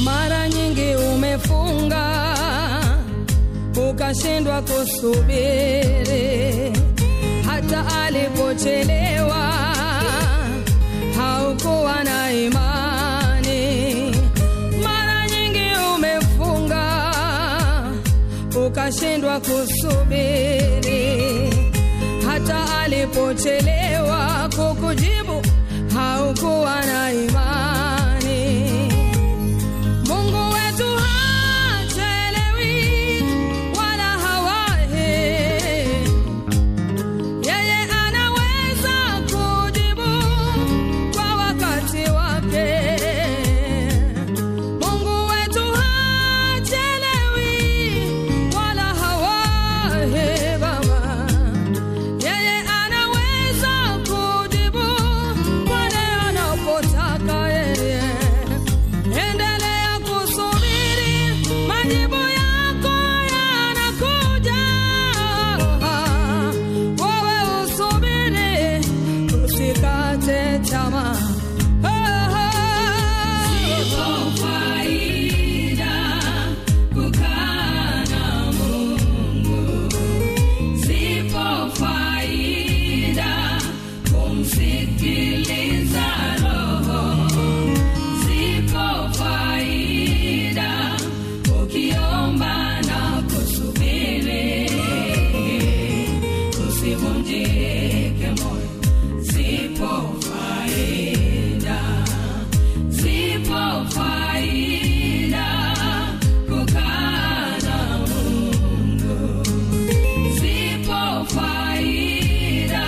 Mara nyingi umefunga ukashindwa kusubiri, hata alipochelewa haukuwa na imani. Mara nyingi umefunga ukashindwa kusubiri, hata alipochelewa kukujibu haukuwa na imani. Mungu wetu hachelewi wala hawahi, yeye anaweza kujibu kwa wakati wake. Mungu wetu hachelewi wala hawahi, Baba, yeye anaweza kujibu pale anapotaka yeye. Endelea kusubiri, majibu yako yanakuja. Wewe usubiri, usikate tamaa. Usivunjike moyo, zipo faida zipo faida kukaa na Mungu, zipo faida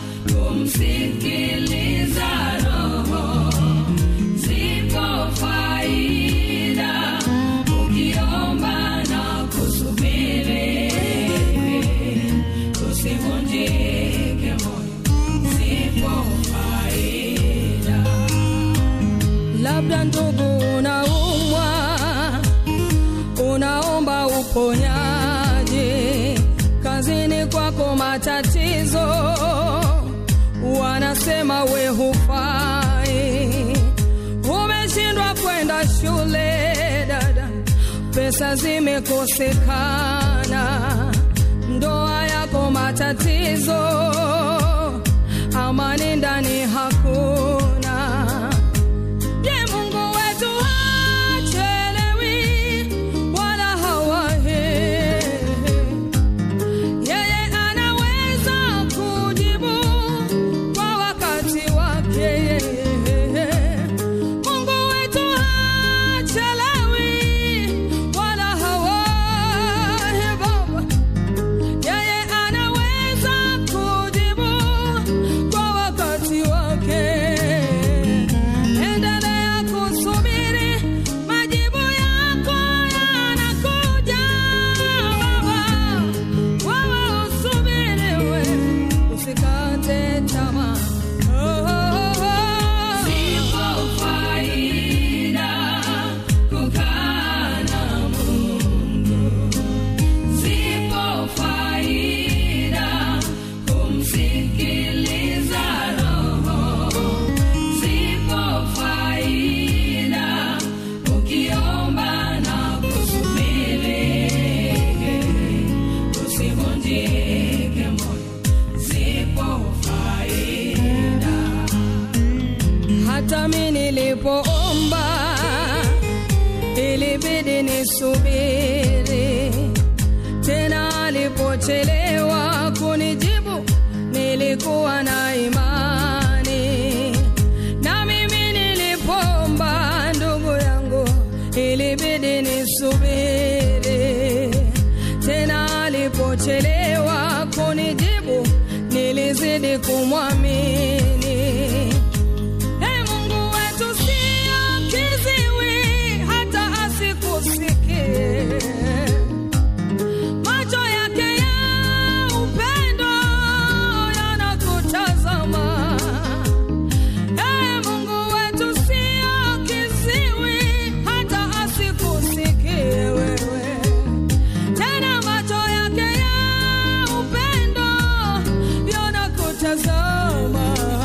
kumsikiliza Roho, zipo faida ukiomba na kusubiri, usivunjike moyo, zipo faida Labda ndugu, unaumwa, unaomba uponyaji, kazini kwako matatizo, wanasema we hufai, umeshindwa kwenda shule dada, pesa zimekosekana, ndoa yako matatizo, amani ndani hakuna. Je, Mungu wetu hachelewi wala hawahi. Yeye anaweza kujibu kwa wakati wake. Mungu wetu hachelewi wala hawahi, Baba. Yeye anaweza kujibu kwa wakati wake. Endelea kusubiri, majibu yako yanakuja, Baba. Wewe usubiri, we usikate tamaa. Oh, oh, oh. Zipo faida kukaa na Mungu, zipo faida kumsikiliza Roho, zipo faida ukiomba na kusubiri, usivunjike moyo, zipo faida Hata mi nilipoomba ilibidi nisubiri, tena alipochelewa kunijibu nilikuwa na imani, na mimi nilipoomba ndugu yangu ilibidi nisubiri, tena alipochelewa kunijibu nilizidi kumwamini. Ee Mungu wetu sio kiziwi hata asikusikie. Macho yake ya upendo yanakutazama. Ee Mungu wetu sio kiziwi hata asikusikie wewe. Tena macho yake ya upendo yanakutazama.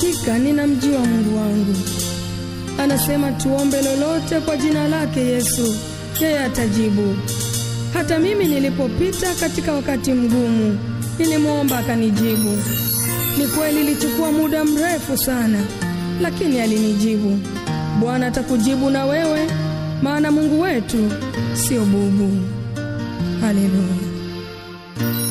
Hakika ninamjua Mungu wangu. Anasema tuombe lolote kwa jina lake Yesu, yeye atajibu. Hata mimi nilipopita katika wakati mgumu, nilimwomba akanijibu. Ni kweli ilichukua muda mrefu sana, lakini alinijibu. Bwana atakujibu na wewe, maana Mungu wetu sio bubu. Haleluya.